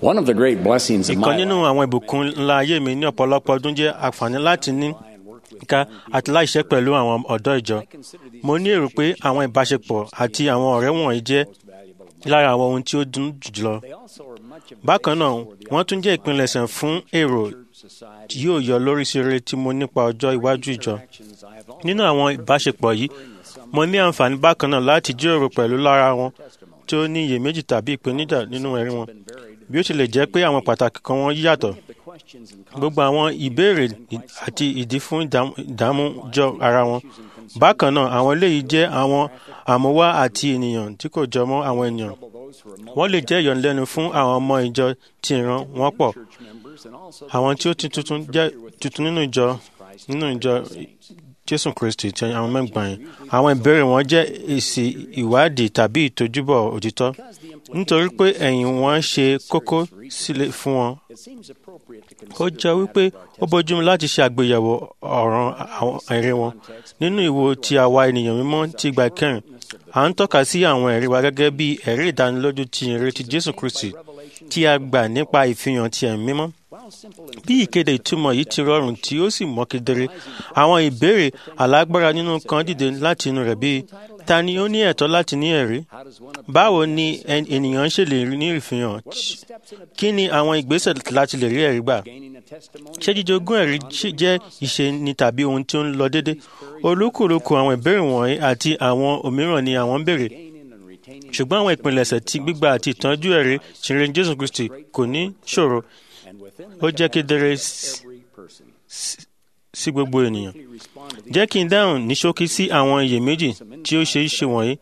One of the great blessings of ìkan my nínú life àwọn ìbùkún ńlá ayé mi ní ọ̀pọ̀lọpọ̀ ọdún jẹ́ àǹfààní láti ní ká àti láìṣẹ́ pẹ̀lú àwọn ọ̀dọ́ ìjọ mo ní èrò pé àwọn ìbáṣepọ̀ àti àwọn ọ̀rẹ́ wọ̀nyí jẹ́ lára àwọn ohun tí ó dùn jùlọ bákan náà wọ́n tún jẹ́ ìpilẹ̀ṣẹ̀ fún èrò tí yóò yọ lórí sí rere tí mo nípa ọjọ́ iwájú ìjọ nínú àwọn ìbáṣepọ̀ yìí mo ní àǹfààní bákan náà láti jíròrò pẹ̀lú lára wọn tí ó ní iyèméjì tàbí ìpèníjà nínú ẹ̀rí wọn bí ó tilẹ̀ jẹ́ pé àwọn pàtàkì kan wọn yàtọ̀ gbogbo àwọn ìbéèrè àti ìdí fún ìdààmú- ìdààmú jọ ara wọn bákan náà àwọn eléyìí jẹ́ àwọn àmúwá àti ènìyàn tí kò jọ mọ́ àwọn ènìyàn wọ́n lè jẹ́ ìyọ̀nlẹ́nu fún àwọn ọmọ ìjọ tí ìran wọn pọ̀ àwọn tí ó ti tuntun jẹ́ tuntun nínú ìjọ nínú ìjọ jésù kristi ti àwọn mẹ́gbàá yẹn àwọn ìbéèrè wọn jẹ́ èsì ìwádìí tàbí ìtojúbọ̀ òtítọ́ nítorí pé ẹ̀yìn wọn ṣe kókó sílẹ̀ fún wọn ó jẹ́ wípé ó bójúmu láti ṣe àgbéyẹ̀wò ọ̀ràn àwọn ẹ̀rí wọn nínú ìwo ti àwa ènìyàn mímọ́ ti ìgbà kẹrin à ń tọ́ka sí àwọn ẹ̀rí wa gẹ́gẹ́ bí ẹ̀rí ìdánilójú ti ìrètí jésù kristi tí a gbà nípa ìfihàn ti ẹ̀mí mímọ́ bí ìkéde ìtumọ̀ yìí ti rọrùn tí ó sì mọ́ kedere àwọn ìbéèrè alágbára nínú kan dìde láti inú rẹ̀ bíi ta ni ó ní ẹ̀tọ́ láti ní ẹ̀rí báwo ni ẹn- ènìyàn ṣe lè ní ìfihàn kí ni àwọn ìgbésẹ̀ láti lè rí ẹ̀rí gbà ṣé jíjogún ẹ̀rí ṣì- jẹ́ ìṣe ni tàbí ohun tí ó ń lọ déédé olúkúlùkù àwọn ìbéèrè wọ̀nyí àti àwọn òmíràn ni àwọn ń béèrè ṣùgbọ́n àwọn ìpilẹ̀ṣẹ̀ ti gbígbà àti ìtọ́jú ẹ̀rí ṣìnrìn jésù kristi kò ní ṣòro ó jẹ́ kedere s- s- sí gbogbo ènìyàn jẹ́ kí n dáhùn ní ṣókí sí àwọn iyèméjì tí ó ṣe é ṣe wọ̀nyí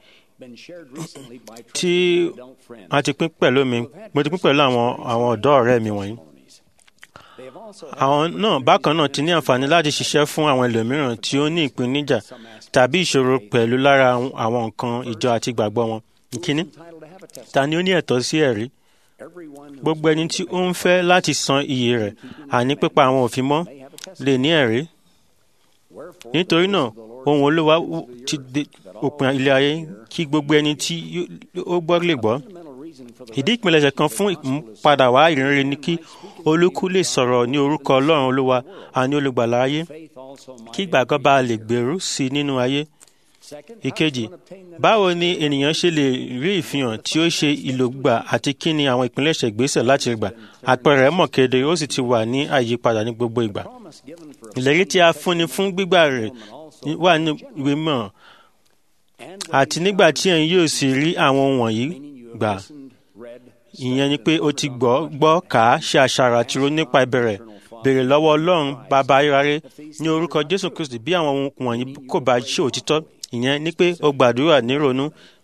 tí a ti pín pẹ̀lú mi mo ti pín pẹ̀lú àwọn àwọn ọ̀dọ́ ọ̀rẹ́ mi wọ̀nyí àwọn náà bákan náà ti ní àǹfààní láti ṣiṣẹ́ fún àwọn ẹlòmíràn tí ó ní ìpèníjà tàbí ìṣòro pẹ̀lú lára àwọn nǹkan ìjọ àti ìgbàgbọ́ wọn. ìkíní ta ni ó ní ẹ̀tọ́ sí ẹ̀rí gbogbo ẹni tí ó ń fẹ́ láti san iye rẹ̀ àní pípa àwọn òfin mọ́ lè ní ẹ̀rí nítorí náà ohun olúwa w- ti dé òpin ilé ayé kí gbogbo ẹni tí yó- ó gbọ́ lè gbọ́ ìdí ìpilẹ̀ṣẹ̀ kan fún ìmúpadà wá ìrìnrere ni kí olúkú lè sọ̀rọ̀ ní orúkọ ọlọ́run olúwa àní olùgbàlà ayé kí ìgbàgbọ́ bá lè gbèrú sí i nínú ayé. ìkejì báwo ni ènìyàn ṣe lè rí ìfihàn tí ó ṣe ìlògbà àti kí ni àwọn ìpilẹ̀ṣẹ̀ ìgbésẹ̀ láti gbà àpẹẹrẹ mọ̀ kedere ó sì ti wà ní àyípadà ní gbogbo ìgbà. ìlérí tí a fúnni fún gbígbà rẹ̀ wà ní ìwé mọ̀ àti nígbà tí ẹ̀yin yóò sì rí àwọn ohun wọ̀nyí gbà ìyẹn ni pé o ti gbọ́ gbọ́ kà á ṣe àṣàrò àti ronú nípa ìbẹ̀rẹ̀ béèrè lọ́wọ́ ọlọ́run bàbá ayérayé ní orúkọ jésù kristi bí àwọn ohun wọ̀nyí kò bá ṣe òtítọ́ ìyẹn ni pé o gbàdúrà nírònú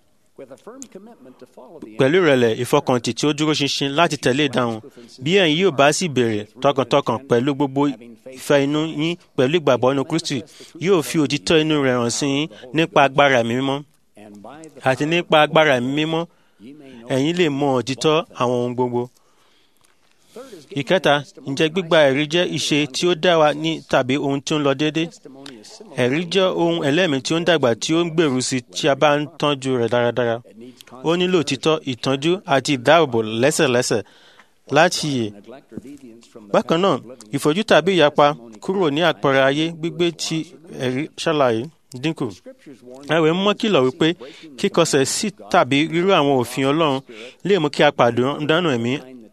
pẹ̀lú ìrẹ̀lẹ̀ ìfọkàntì tí ó dúró ṣinṣin láti tẹ̀lé ìdáhùn bí ẹ̀yin yóò bá sì béèrè tọkàntọkàn pẹ̀lú gbogbo ìfẹ́ inú yín pẹ̀lú ìgbàgbọ́ inú kristi yóò fi òtítọ́ inú rẹ̀ hàn sí yín nípa agbára ẹ̀mí mímọ́ àti nípa agbára ẹ̀mí mímọ́ ẹ̀yin lè mọ òtítọ́ àwọn ohun gbogbo. ìkẹta ǹjẹ́ gbígba ẹ̀rí jẹ́ ìṣe tí ó dá wa ní tàbí ohun tí ó ń lọ déédé? ẹ̀rí jẹ́ ohun ẹlẹ́mìí tí ó ń dàgbà tí ó ń gbèrú sí tí a bá ń tọ́jú rẹ̀ dáradára. ó nílò òtítọ́ ìtọ́jú àti ìdáàbòbò lẹ́sẹ̀lẹ́sẹ̀ láti yè. bákan náà ìfojú tàbí ìyapa kúrò ní àpẹẹrẹ ayé gbígbé tí ẹ̀rí ṣàlàyé dínkù. ẹ̀wẹ̀ mọ́ kìlọ̀ wípé kíkọsẹ̀ sí tàbí rírú àwọn òfin ọlọ́run lè mú kí a pàdánù ẹ̀mí.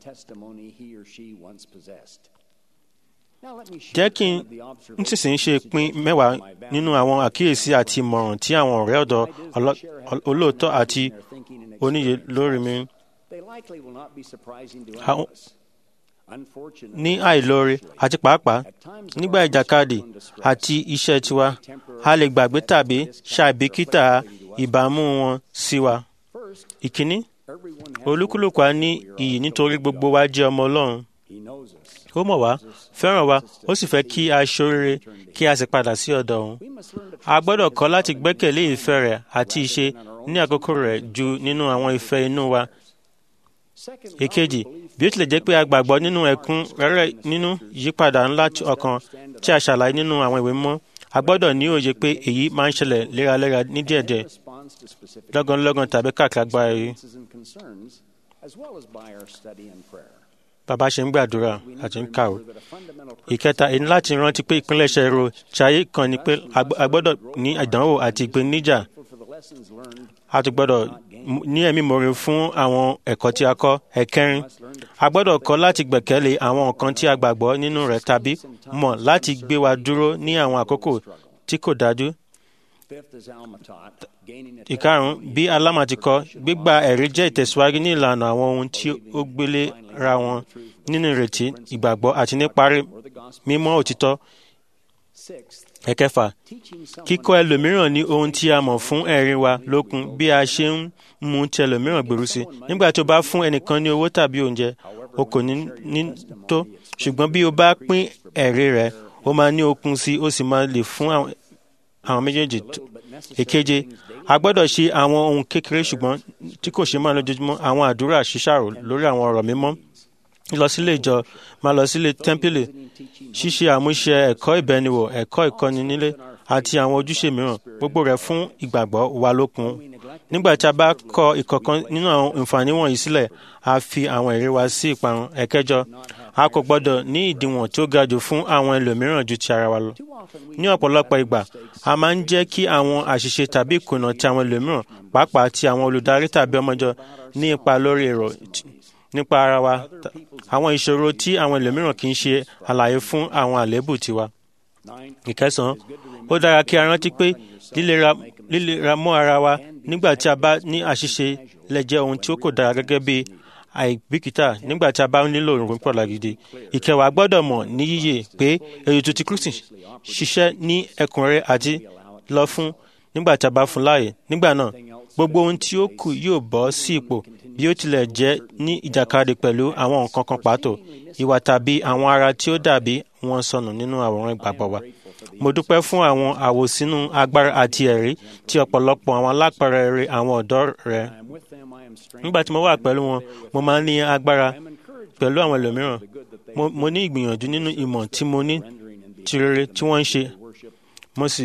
jẹ́ kí n sísìn ṣe pín mẹ́wàá nínú àwọn àkíyèsí àti ìmọ̀ràn tí àwọn ọ̀rẹ́ ọ̀dọ́ ọlọ́- olóòótọ́ àti oníye lórí mi Àwọn- ní àìlóore àti pàápàá nígbà ìjàkadì àti iṣẹ́ tiwa a lè gbàgbé tàbí ṣàìbìkítà ìbámu wọn sí wa. ìkíní olúkúlùkù á ní iyì nítorí gbogbo wa jẹ́ ọmọ ọlọ́run ó mọ̀ wá fẹ́ràn wa ó sì fẹ́ kí a ṣoríire kí a sì padà sí ọ̀dọ̀ òun. a gbọ́dọ̀ kọ́ láti gbẹ́kẹ̀lé ìfẹ́ rẹ̀ àti ìṣe ní àkókò rẹ̀ ju nínú àwọn ìfẹ́ inú wa. èkejì bí ó tilẹ̀ jẹ́ pé a gbàgbọ́ nínú ẹ̀kún rẹ́rẹ́ nínú ìyípadà ńlá tí ọkàn tí a ṣàlàyé nínú àwọn ìwé mọ́ a gbọ́dọ̀ ní òye pé èyí máa ń ṣẹlẹ̀ léraléra ní díẹ̀díẹ̀ lọ́gánlọ́gán tàbí káàkiri agbára yìí. bàbá ṣe ń gbàdúrà àti ń kàwé. ìkẹta èyí láti rántí pé ìpínlẹ̀ṣẹ̀ ro ṣayé kan ni pé a gbọ́dọ̀ ní ìdánwò àti ìpèníjà a tún gbọ́dọ̀ ní ẹ̀mí mọ̀re fún àwọn ẹ̀kọ́ tí a kọ́ ẹ̀kẹrin a gbọ́dọ̀ kọ́ láti gbẹ̀kẹ́lé àwọn nǹkan tí a gbàgbọ́ nínú rẹ̀ tàbí mọ̀ láti gbé wa dúró ní àwọn àkókò tí kò dájú. ìkarùn-ún bí aláma ti kọ́ gbígba ẹ̀rí jẹ́ ìtẹ̀síwájú ní ìlànà àwọn ohun tí ó gbélé ra wọn nínú ìrètí ìgbàgbọ́ àti níparí mímọ́ òtítọ́. ẹ̀kẹfà kíkọ́ ẹlòmíràn ní ohun tí a mọ̀ fún ẹ̀rí wa lókun bí a ṣe ń mú ti ẹlòmíràn gbèrú sí nígbà tí o bá fún ẹnìkan ní owó tàbí oúnjẹ o kò ní ní tó ṣùgbọ́n bí o bá pín ẹ̀rí rẹ̀ o máa ní okun sí o sì máa lè fún àwọn méjèèjì èkeje a gbọ́dọ̀ ṣe àwọn ohun kékeré ṣùgbọ́n tí kò ṣe máa lójoojúmọ́ àwọn àdúrà ṣíṣàrò lórí àwọn ọ̀rọ̀ mímọ́ lọ sílé ìjọ máa lọ sílé tẹ́ḿpìlì ṣíṣe àmúṣe ẹ̀kọ́ ìbẹniwò ẹ̀kọ́ ìkọ́ni nílé àti àwọn ojúṣe mìíràn gbogbo rẹ̀ fún ìgbàgbọ́ wa lókun nígbà tí a bá kọ ìkọ̀kan nínú àwọn àǹfààní wọ̀nyí sílẹ̀ a fi àwọn èrè wa sí ìparun ẹ̀kẹjọ a kò gbọ́dọ̀ ní ìdíwọ̀n tí ó ga jù fún àwọn ẹlòmíràn ju ti ara wa lọ ní ọ̀pọ̀lọpọ̀ ìgbà a máa ń jẹ́ kí àwọn àṣìṣe tàbí ìkùnà ti àwọn ẹlòmíràn pàápàá ti àwọn olùdarí tàbí ọmọjọ ní ipa lórí èrò nípa ara wa àwọn ìṣòro tí àwọn ẹlòmíràn kì í ṣe àlàyé fún àwọn àléébù tiwa. ìkẹsàn-án ó dára kí a rántí pé lílera mọ́ ara wa nígbà tí a bá ní àṣìṣe lè jẹ́ ohun tí ó kò dára gẹ́gẹ́ bí àìbìkítà nígbà tí a bá nílò òrùn pọ̀lá gidi. ìkẹwàá gbọ́dọ̀ mọ̀ ní yíyẹ pé ètò ti Kristi ṣiṣẹ́ ní ẹ̀kúnrẹ́rẹ́ àti lọ fún nígbà tí a bá fún láàyè nígbà náà gbogbo ohun tí ó kù yóò bọ́ sí ipò bí ó tilẹ̀ jẹ́ ní ìjàkadì pẹ̀lú àwọn nǹkan kan pàtó ìwà tàbí àwọn ara tí ó dàbí wọn sọnù nínú àwòrán ìgbàgbọ́ wa. mo dúpẹ́ fún àwọn àwòsínú agbára àti ẹ̀rí tí ọ̀pọ̀lọpọ̀ àwọn alápẹ̀rẹ̀ àwọn ọ̀dọ́ rẹ̀. nígbà tí mo wà pẹ̀lú wọn mo máa ń ní agbára pẹ̀lú àwọn ẹlòmíràn mo ní ìgbìyànjú nínú ìmọ̀ tí mo ní ti rere tí wọ́n ń ṣe mo sì.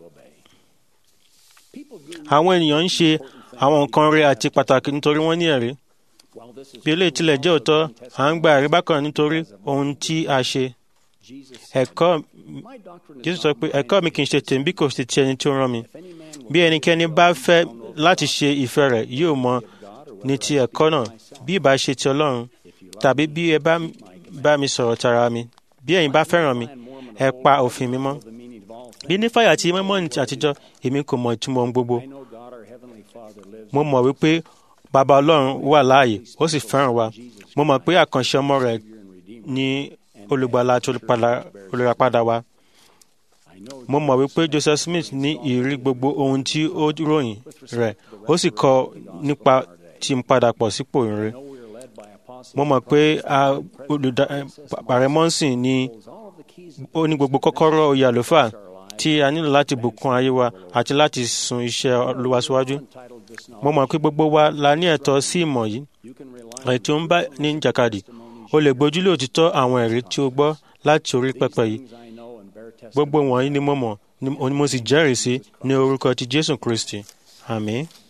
àwọn ènìyàn ń ṣe àwọn nǹkan rere àti pàtàkì nítorí wọ́n ní ẹ̀rí. bí eléyìí tilẹ̀ jẹ́ òótọ́ à ń gba ẹ̀rí bákan nítorí ohun tí a ṣe. ẹ̀kọ́ Jésù sọ pé ẹ̀kọ́ mi kì í ṣe tèmi bí kò ṣe ti ẹni tí ó rán mi. bí ẹnikẹ́ni bá fẹ́ láti ṣe ìfẹ́ rẹ̀ yóò mọ ní ti ẹ̀kọ́ náà bí ìbá ṣe ti Ọlọ́run tàbí bí ẹ bá bá mi sọ̀rọ̀ tara mi bí ẹ̀yin bá fẹ́ràn mi ẹ pa òfin mi mọ́. bí nífàyà àti mẹ́mọ́nì àtijọ́ èmi kò mọ ìtumọ̀ ohun gbogbo mo mọ̀ wípé bàbá ọlọ́run wà láàyè ó sì fẹ́ràn wa mo mọ̀ pé àkànṣe ọmọ rẹ̀ ní olùgbàlà tó olùràpadà wa mo mọ̀ wípé Joseph Smith ní ìrírí gbogbo ohun tí ó ròyìn rẹ̀ ó sì kọ nípa tí ń padà pọ̀ sípò ìrere mo mọ̀ pé ààrẹ mọ́sìn ni ó ní gbogbo kọ́kọ́rọ́ oyè àlùfáà tí a nílò láti bùkún ayé wa àti láti sun iṣẹ́ Olúwa síwájú mo mọ̀ pé gbogbo wa la ní ẹ̀tọ́ sí ìmọ̀ yìí ẹ̀ tí ó ń bá ní jàkadì o lè gbójúlé òtítọ́ àwọn ẹ̀rí tí o gbọ́ láti orí pẹpẹ yìí gbogbo wọ̀nyí ni mo mọ̀ ni mo sì jẹ́rìí sí ní orúkọ ti Jésù Kristi àmín.